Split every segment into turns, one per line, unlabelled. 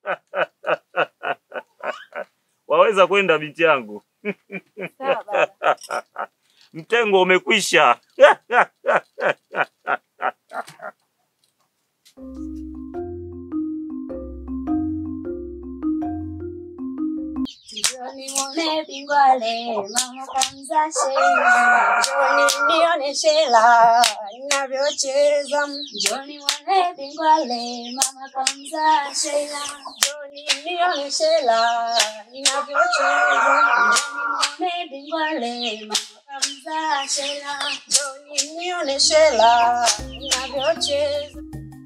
Waweza kwenda binti yangu.
Sawa baba.
Mtengo umekwisha.
Njoni muone bingwale, mama kamza shela. Njoni nione shela, ninavyocheza. Njoni muone bingwale, mama kamza shela. Njoni nione shela, ninavyocheza. Njoni muone bingwale, mama kamza shela. Njoni nione shela, ninavyocheza.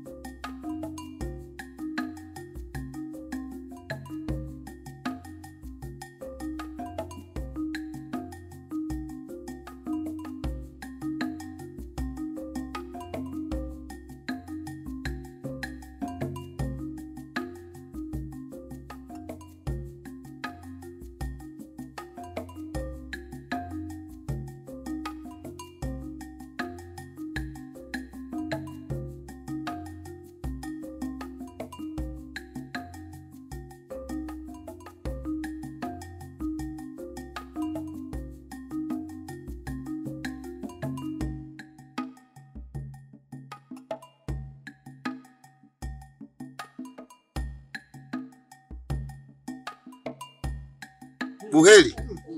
Buheri,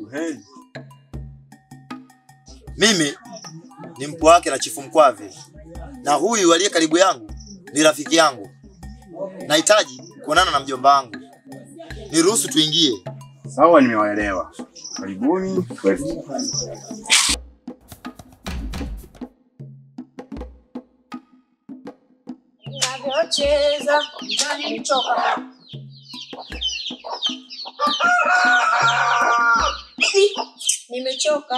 mimi ni mpwa wake na Chifu Mkwave, na huyu aliye karibu yangu ni rafiki yangu. Nahitaji kuonana na mjomba wangu, niruhusu tuingie.
Sawa, nimewaelewa. Karibuni kwetu.
ninavyocheza njoni nichoka Ih, nimechoka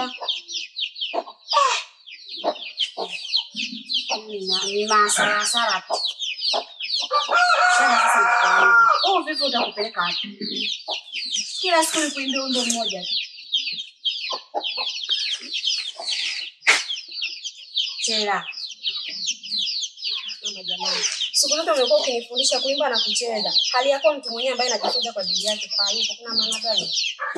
Nina- nina hasara hasara tu. Sana sasa nitakwambia. Oh, vipi utakupeleka wapi? Kila siku nikuimbia wimbo mmoja tu. Chela. Mama jamani. Siku zote umekuwa ukinifundisha kuimba na kucheza. Hali yako mtu mwenyewe ambaye anajifunza kwa ajili yake haipo. Kuna maana gani?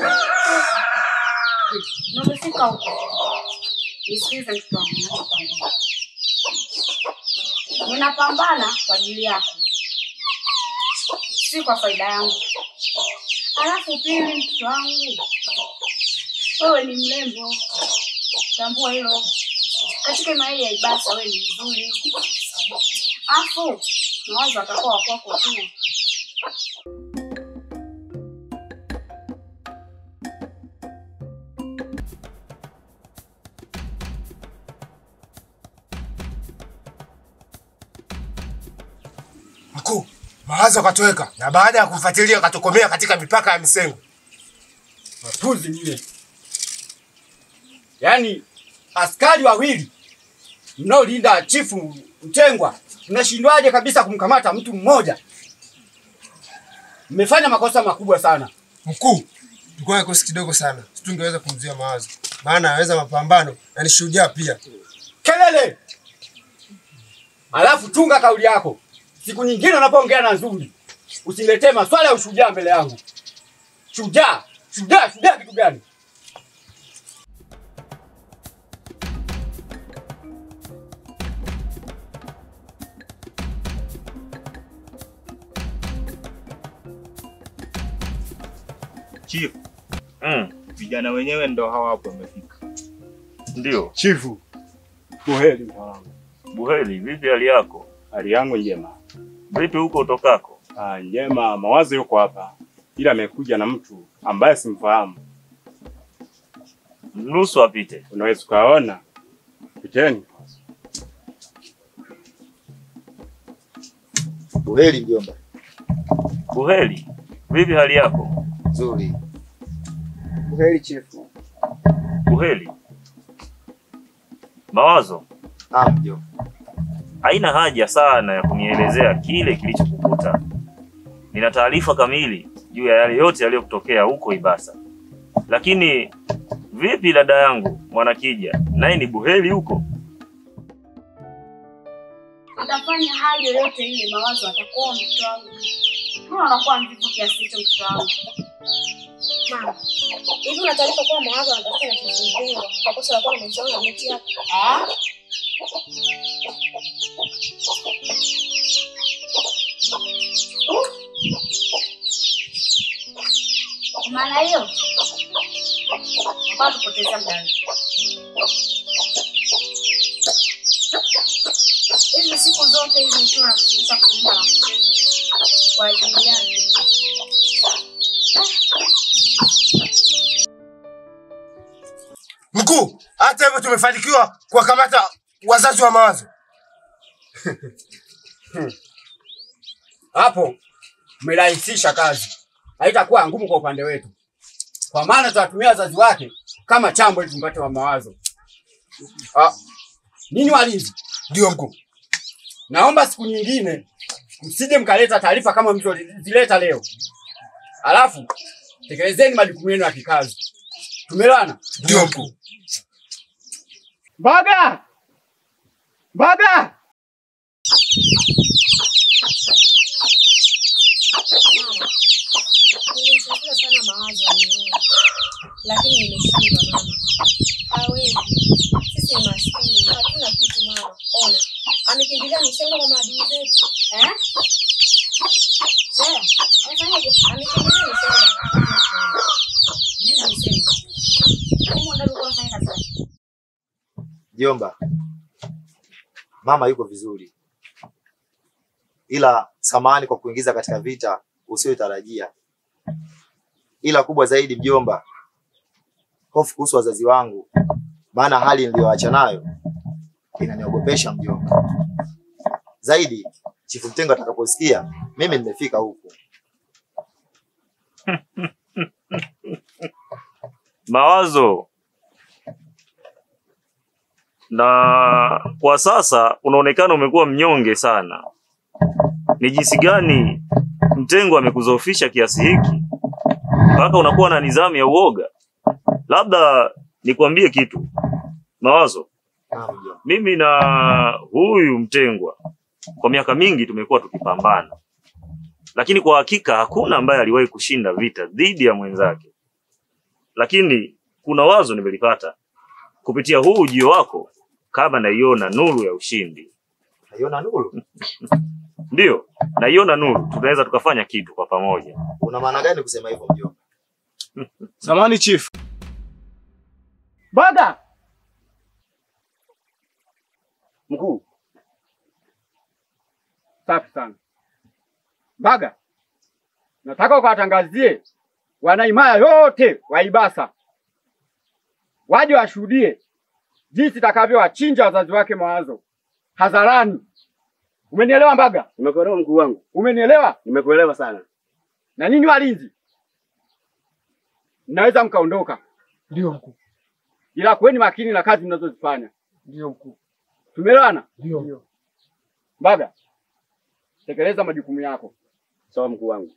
Na umefika huko. Nisikize mtoto wangu ninachokwambia. Ninapambana kwa ajili yako. Si kwa faida yangu. Alafu pili mtoto wangu. Wewe ni mrembo. Tambua hilo. Katika maili ya Ibasa wewe ni mzuri. Afu mawazo atakuwa wa kwako tu.
Mkuu, mawazo akatoweka na baada ya kumfuatilia akatokomea katika mipaka ya Misengo.
Matuzi nyie. Yaani askari wawili mnaolinda chifu Mtengwa, mnashindwaje kabisa kumkamata mtu mmoja? Mmefanya makosa makubwa sana.
Mkuu, tulikuwa na kikosi kidogo sana, situngeweza kumzuia mawazo, maana anaweza mapambano na ni shujaa pia.
Kelele! Alafu tunga kauli yako. Siku nyingine unapoongea na Nzuri, usiniletee maswala ya ushujaa mbele yangu. Shujaa, shujaa, shujaa kitu gani?
Chief. Mm,
Vijana wenyewe ndo hawa hapo wamefika.
ndio.
Chifu, buheri mtawangu.
Buheri, vipi hali yako?
Hali yangu njema.
Vipi huko utokako?
Ah, njema, mawazo yuko hapa, ila amekuja na mtu ambaye simfahamu.
Mruhusu apite.
Unaweza ukaona. Piteni.
Buheri mjomba.
Buheri, vipi hali yako?
Nzuri.
Buheri chifu.
Buheri. Mawazo,
Ah, mjomba.
haina haja sana ya kunielezea kile kilichokukuta. Nina taarifa kamili juu ya yale yote yaliyokutokea huko Ibasa. Lakini vipi dada yangu Mwanakija, naye ni buheri huko?
Utafanya hali yoyote ile, mawazo atakuwa mtoto wangu. Mbona unakuwa mvivu kiasi hicho mtoto wangu?
Mama, hivi una taarifa kuwa mawazo anatafuta na kizungumza kwa kosa la kuwa na mahusiano na binti yako?
Ah? Kwa maana hiyo nakuwa tupotezea muda wetu. hizi siku zote hizi nikiwa nafundisha kuimba na kucheza kwa ajili yake.
Mkuu, hata hivyo tumefanikiwa kuwakamata wazazi wa mawazo.
Hapo umerahisisha kazi, haitakuwa ngumu kwa upande wetu, kwa maana tutatumia wazazi wake kama chambo ili tumpate wa mawazo. Ah, ninyi walinzi,
Ndio mkuu.
naomba siku nyingine msije mkaleta taarifa kama mlizoleta leo, alafu tekelezeni majukumu yenu ya kikazi. Tumeelewana?
Ndio mkuu.
Mbaga! Mbaga!
Mama, nilimtafuta sana mawazo anione, lakini nimeshindwa mama. Hawezi, sisi ni maskini, hatuna kitu mama. Ona, amekimbilia msengo kwa maadui zetu
Eh?
Sasa, amefanyaje? Amekimbilia msengo kwa maadui zetu.
Nenda niseme. Humo ndani ulikuwa unafanya kazi gani?
Jomba, mama yuko vizuri, ila samahani kwa kuingiza katika vita usiyotarajia. Ila kubwa zaidi mjomba, hofu kuhusu wazazi wangu, maana hali niliyoacha nayo inaniogopesha mjomba. Zaidi Chifu Mtengo atakaposikia mimi nimefika huku.
Mawazo, na kwa sasa unaonekana umekuwa mnyonge sana. Ni jinsi gani Mtengo amekuzoofisha kiasi hiki mpaka unakuwa na nidhamu ya uoga? Labda nikwambie kitu Mawazo,
Naam mjomba.
mimi na huyu Mtengwa kwa miaka mingi tumekuwa tukipambana, lakini kwa hakika hakuna ambaye aliwahi kushinda vita dhidi ya mwenzake. Lakini kuna wazo nimelipata kupitia huu ujio wako, kama naiona nuru ya ushindi.
Naiona nuru.
Ndiyo, naiona nuru, tunaweza tukafanya kitu kwa pamoja.
Una maana gani kusema hivyo mjomba?
Samani chief,
Mbaga! Mkuu. Safi sana. Mbaga, nataka ukawatangazie wanaimaya yote wa Ibasa waje washuhudie jinsi takavyowachinja wazazi wake mawazo hadharani. Umenielewa Mbaga?
Nimekuelewa mkuu wangu,
Umenielewa?
nimekuelewa sana.
Na nyinyi walinzi, mnaweza mkaondoka,
Ndio mkuu.
ila kuweni makini na kazi mnazozifanya.
Ndio mkuu.
Tumeelewana?
Ndio.
Mbaga, tekeleza majukumu yako.
Sawa mkuu wangu.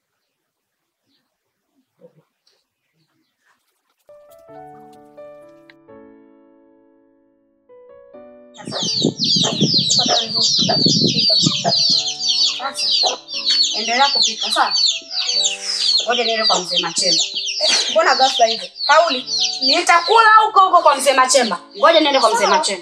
Sasa endelea kupika sawa. Ngoja niende kwa mzee Machemba.
Eh, Mbona ghafla hivyo? Kauli.
Nitakula huko huko kwa mzee Machemba. Ngoja niende kwa mzee Machemba.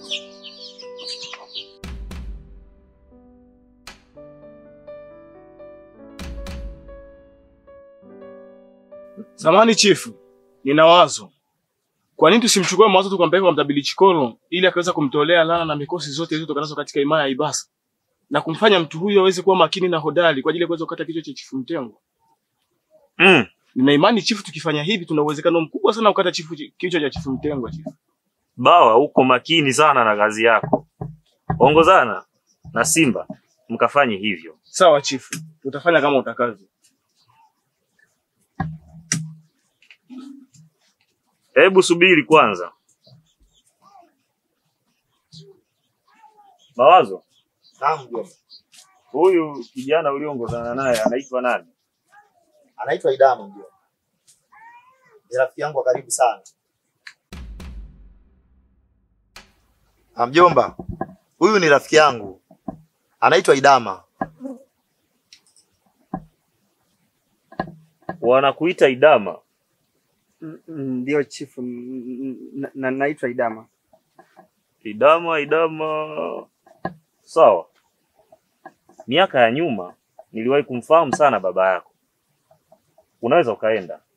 samani chief, nina wazo. Kwa nini tusimchukue mawazo tukampeleka kwa mtabili Chikolo ili akaweza kumtolea lana na mikosi zote zilizotokanazo katika himaya ya Ibasa na kumfanya mtu huyo aweze kuwa makini na hodari kwa ajili ya kuweza kukata kichwa cha chifu Mtengo.
Mm,
Nina imani chifu, tukifanya hivi tuna uwezekano mkubwa sana wa kukata chifu kichwa cha chifu Mtengo chifu.
Bawa, uko makini sana na kazi yako. Ongozana na Simba mkafanye hivyo.
Sawa chifu, tutafanya kama utakavyo.
Hebu subiri kwanza. Mawazo,
Naam mjomba.
huyu kijana ulioongozana naye anaitwa nani?
Anaitwa Idama mjomba. Ni rafiki yangu wa karibu sana. Ah, mjomba, huyu ni rafiki yangu. Anaitwa Idama.
Wanakuita Idama.
Mm, mm, Ndio chifu, mm, na- na- naitwa Idama.
Idama, Idama. Sawa. Miaka ya nyuma niliwahi kumfahamu sana baba yako. Unaweza ukaenda.